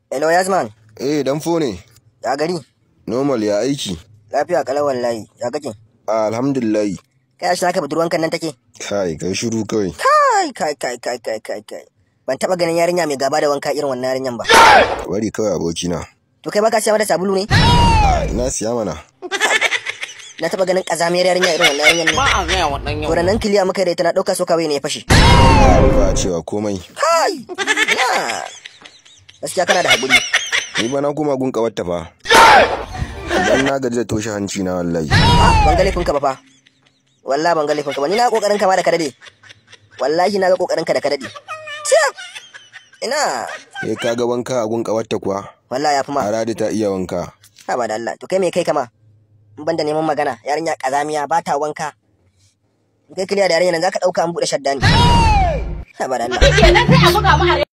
Hello Yasman, Eh, dan ne. ya gari? Normal ya aiki. Lafiya kalau wallahi, ya kake? Alhamdulillah. Kai shi naka budurwankan nan take? Kai, kai shiru kawai. Kai kai kai kai kai kai kai. Ban taba ganin yarinya mai gaba da wanka irin wannan yarinyan ba. Bari kawai abokina. To kai baka siya mata sabulu ne? A ina siya mana. Na taba ganin kazamiyar yarinya irin wannan yarinyan ne. ba a gaya wa ɗan yau. To nan kiliya muka da ita na dauka so kawai ne ya fashe. Ba a cewa komai. Kai! Na. Gaskiya kana da haƙuri. Ni ba na koma gun kawarta fa. Dan na gaji da toshe hanci na wallahi. Ban ga laifinka ba fa. Wallahi ban ga laifinka ba. Ni na kokarin ka ma da ka dade. Wallahi na ga kokarin ka da ka dade. Ciyam! Ina. Eh ka ga wanka a gun kawarta kuwa. Wallahi ya fi ma. Aradi ta iya wanka. Ha ba da Allah. To kai me kai kama? In banda neman magana, yarinya kazamiya ba ta wanka. In kai kiliya da yarinya nan zaka dauka an bude shadda ne. Ha ba da Allah. kenan sai a buga mu a